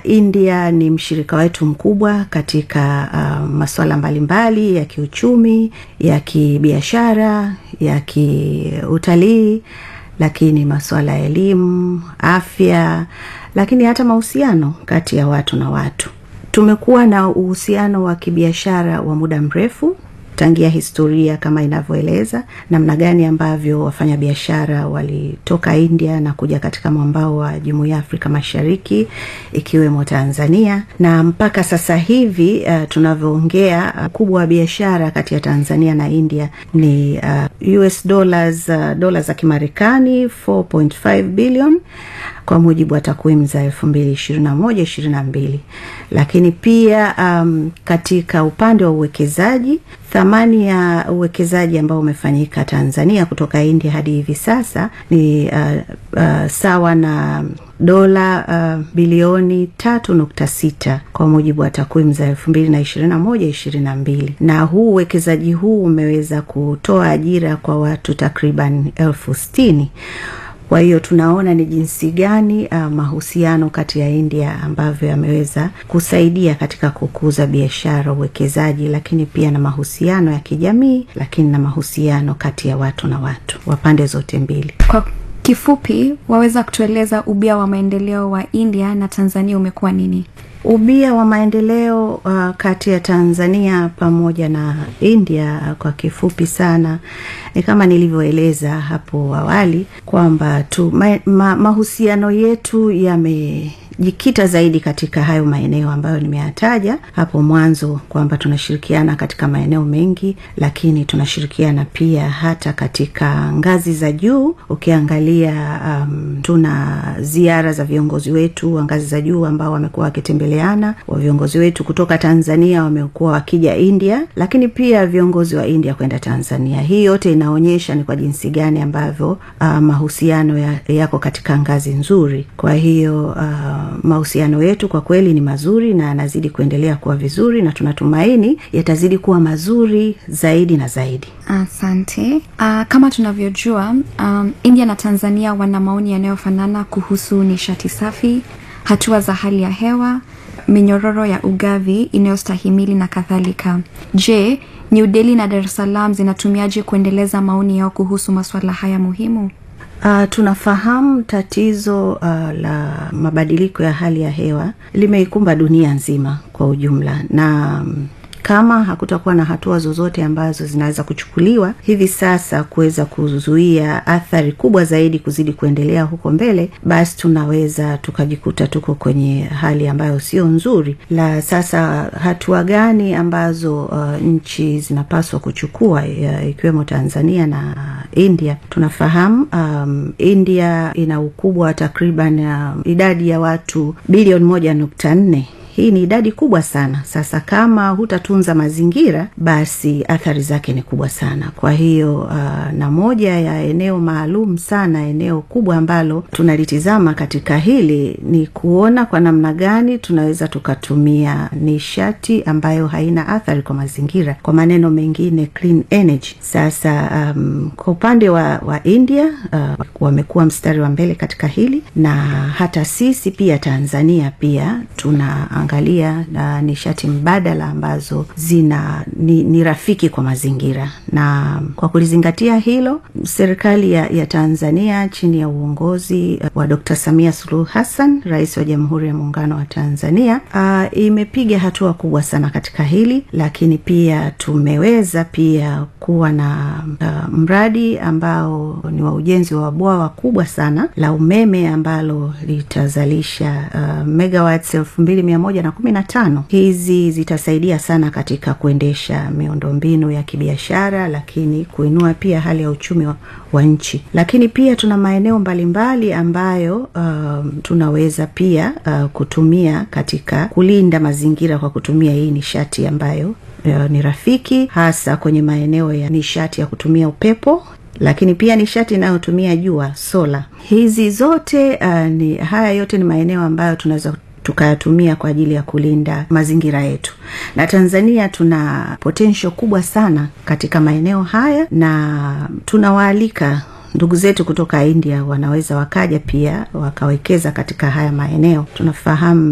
India ni mshirika wetu mkubwa katika uh, masuala mbalimbali ya kiuchumi, ya kibiashara, ya kiutalii, lakini masuala ya elimu, afya, lakini hata mahusiano kati ya watu na watu. Tumekuwa na uhusiano wa kibiashara wa muda mrefu tangia historia kama inavyoeleza namna gani ambavyo wafanyabiashara walitoka India na kuja katika mwambao wa Jumuiya ya Afrika Mashariki ikiwemo Tanzania, na mpaka sasa hivi uh, tunavyoongea ukubwa uh, wa biashara kati ya Tanzania na India ni uh, US dollars uh, dola za Kimarekani 4.5 billion kwa mujibu wa takwimu za elfu mbili ishirini na moja ishirini na mbili lakini pia um, katika upande wa uwekezaji thamani ya uwekezaji ambao umefanyika Tanzania kutoka India hadi hivi sasa ni uh, uh, sawa na dola uh, bilioni tatu nukta sita kwa mujibu wa takwimu za elfu mbili na ishirini na moja ishirini na mbili na huu uwekezaji huu umeweza kutoa ajira kwa watu takriban elfu sitini kwa hiyo tunaona ni jinsi gani uh, mahusiano kati ya India ambavyo yameweza kusaidia katika kukuza biashara, uwekezaji, lakini pia na mahusiano ya kijamii, lakini na mahusiano kati ya watu na watu wa pande zote mbili. Kwa kifupi, waweza kutueleza ubia wa maendeleo wa India na Tanzania umekuwa nini? Ubia wa maendeleo uh, kati ya Tanzania pamoja na India uh, kwa kifupi sana ni kama nilivyoeleza hapo awali kwamba tu ma, ma, mahusiano yetu yame jikita zaidi katika hayo maeneo ambayo nimeyataja hapo mwanzo kwamba tunashirikiana katika maeneo mengi, lakini tunashirikiana pia hata katika ngazi za juu. Ukiangalia um, tuna ziara za viongozi wetu wa ngazi za juu ambao wamekuwa wakitembeleana, wa viongozi wetu kutoka Tanzania wamekuwa wakija India, lakini pia viongozi wa India kwenda Tanzania. Hii yote inaonyesha ni kwa jinsi gani ambavyo uh, mahusiano ya, yako katika ngazi nzuri. Kwa hiyo uh, mahusiano yetu kwa kweli ni mazuri na yanazidi kuendelea kuwa vizuri na tunatumaini yatazidi kuwa mazuri zaidi na zaidi. Asante. Uh, kama tunavyojua um, India na Tanzania wana maoni yanayofanana kuhusu nishati safi, hatua za hali ya hewa, minyororo ya ugavi inayostahimili na kadhalika. Je, New Delhi na Dar es Salaam zinatumiaje kuendeleza maoni yao kuhusu masuala haya muhimu? Uh, tunafahamu tatizo uh, la mabadiliko ya hali ya hewa limeikumba dunia nzima kwa ujumla na um, kama hakutakuwa na hatua zozote ambazo zinaweza kuchukuliwa hivi sasa kuweza kuzuia athari kubwa zaidi kuzidi kuendelea huko mbele, basi tunaweza tukajikuta tuko kwenye hali ambayo sio nzuri. La sasa, hatua gani ambazo uh, nchi zinapaswa kuchukua ikiwemo Tanzania na India? Tunafahamu um, India ina ukubwa wa takriban uh, idadi ya watu bilioni moja nukta nne hii ni idadi kubwa sana. Sasa kama hutatunza mazingira, basi athari zake ni kubwa sana. Kwa hiyo uh, na moja ya eneo maalum sana, eneo kubwa ambalo tunalitizama katika hili ni kuona kwa namna gani tunaweza tukatumia nishati ambayo haina athari kwa mazingira, kwa maneno mengine clean energy. Sasa um, kwa upande wa, wa India uh, wamekuwa mstari wa mbele katika hili, na hata sisi pia Tanzania pia tuna angalia na nishati mbadala ambazo zina ni, ni rafiki kwa mazingira. Na kwa kulizingatia hilo, serikali ya, ya Tanzania chini ya uongozi wa Dr. Samia Suluhu Hassan, rais wa Jamhuri ya Muungano wa Tanzania, uh, imepiga hatua kubwa sana katika hili, lakini pia tumeweza pia kuwa na uh, mradi ambao ni wa ujenzi wa bwawa kubwa sana la umeme ambalo litazalisha uh, megawatts elfu mbili mia moja na kumi na tano. Hizi zitasaidia sana katika kuendesha miundombinu ya kibiashara, lakini kuinua pia hali ya uchumi wa, wa nchi. Lakini pia tuna maeneo mbalimbali ambayo uh, tunaweza pia uh, kutumia katika kulinda mazingira kwa kutumia hii nishati ambayo uh, ni rafiki, hasa kwenye maeneo ya nishati ya kutumia upepo lakini pia nishati inayotumia jua, sola. Hizi zote uh, ni haya yote ni maeneo ambayo tunaweza tukayatumia kwa ajili ya kulinda mazingira yetu. Na Tanzania tuna potential kubwa sana katika maeneo haya, na tunawaalika ndugu zetu kutoka India wanaweza wakaja pia wakawekeza katika haya maeneo. Tunafahamu